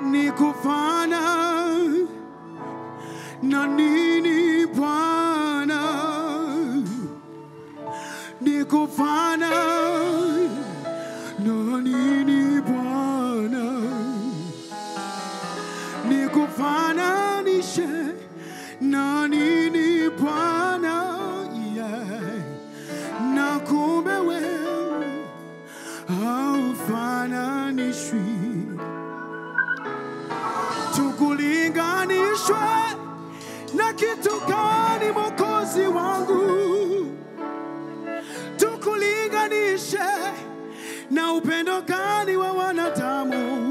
nikufana na nini Bwana, nikufana na nini Bwana, nikufananishe na nini Bwana, yeah. na kumbe wewe haufananishwi tukulinganishwe na kitu gani Mwokozi wangu? Tukulinganishe na upendo gani wa wanadamu?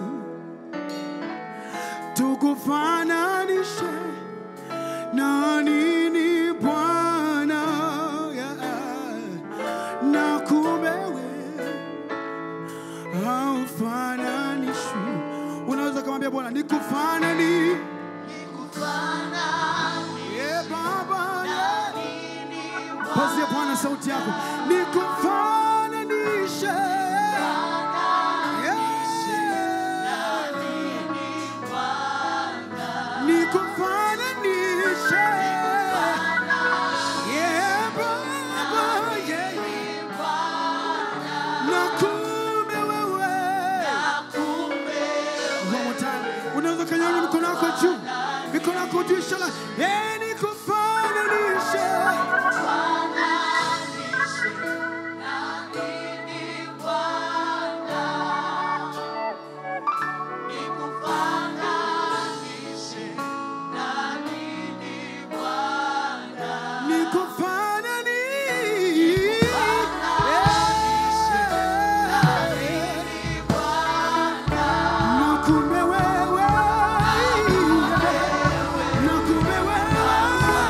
Tukufananishe na nini Bwana? Yeah. Na kumbe wewe haufananishwi. Unaweza kumwambia Bwana nikufanani, yeah, Baba, yeah. Pazia Bwana sauti yako, nikufananishe Yeah. Nikufananishe Yeah, Baba, yeah. Na kumbe wewe One more time. Unaweza kanyanga mikono yako juu, mikono yako juu, inshallah. Eh, nikufananishe nikufananishe Na kumbe wewe, na kumbe wewe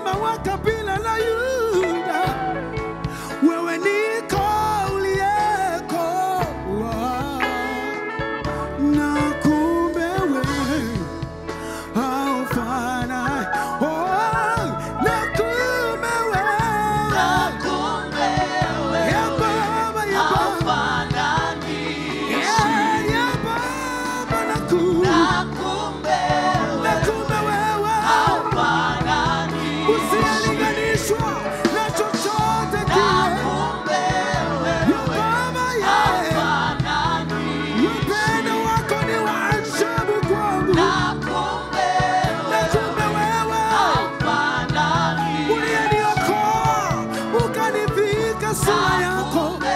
mfalme wa kabila la Yuda, wewe niko uliyeko, na kumbe wewe haufanani. Oh, na kumbe wewe ya Baba, ya Baba, ya ya Baba, na kumbe na kumbe wewe usilinganishwa na chochote kile. Ya Baba, ya upendo wako ni wa ajabu kwangu. Na kumbe wewe uliyeniokoa ukanivika sura yako